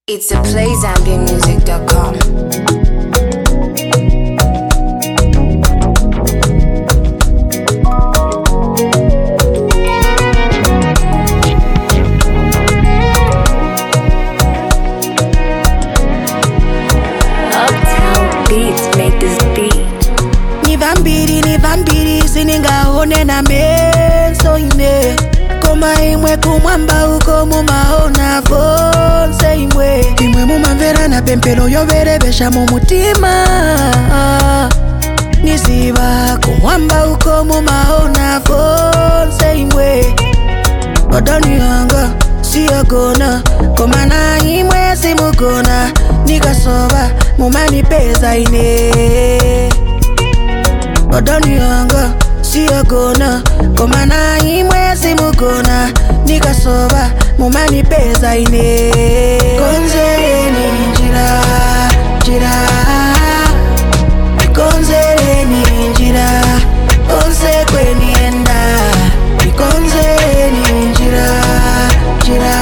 It's a playzambianmusic.com. Uptown beats make this beat. ni vambiri ni vambiri siningaone na meso ine koma imwe kumwamba uko mumaona vonse imwe imwe mumamvera na pempero yoverevexa mu mutima niziva kumwamba uko mumaona vonse imwe odoni yanga siyagona koma na imwe simugona nikasova mumanipeza ine odoni yanga siyagona koma na imwe simugona nikasova mumanipeza ine konzereni njira njira ikonzereni njira konse kwenienda ikonzereni njira njira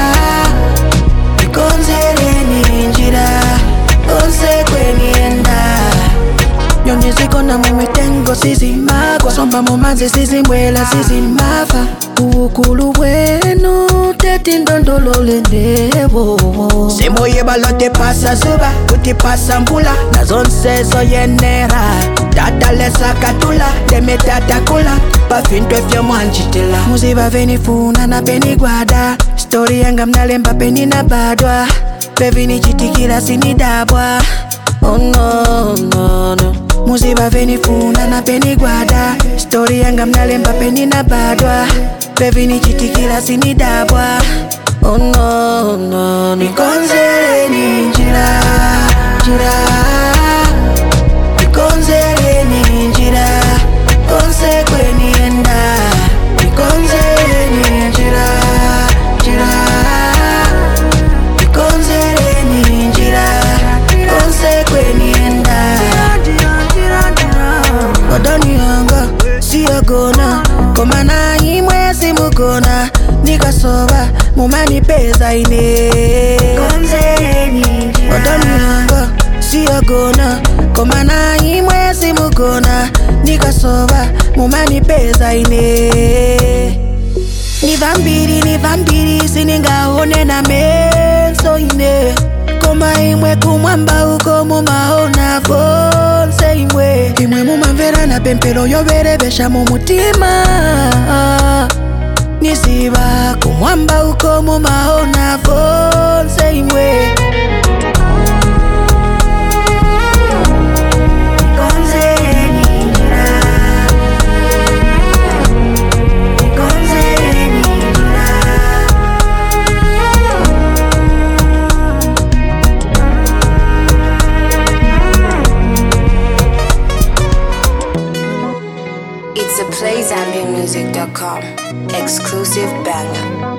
ikonzereni njira konse kwenienda nyonizikona mumitengo sizimagwa somba mumanzi sizimbwela sizimafa uukulu bwenu tetindondololendebo simoyebala tepasa zuba kutipasa mbula nazonsezo yenera tatalesakatula temetatakula pafintwe fyomwanjitila muziva venifuna na penigwada stori yanga mnalemba peninabadwa pevinichitikila sinidabwa Oh no, no, no. muziva venifuna na penigwada stori yanga mnalemba peninabadwa pevinichitikila sinidabwa Oh no, no, no. nikonzereni njira njira nikonzereni njira konse kwenienda nikonzereni njira njira nikonzereni njira konse kwenienda odoni yanga siyagona koma na imwe simugona nikasova mumanipeza ine odoni yanga siyagona koma na imwe simugona nikasova mumanipeza ine ni vambiri ni vambiri siningaone na meso ine koma imwe kumwamba uko mumaona vonse imwe imwe mumamvera na pempero yoverevexa mu mutima niziva kumwamba uko mumaona vonse imwe Konzereni njira, konzereni njira. It's a playzambianmusic.com. Exclusive banger.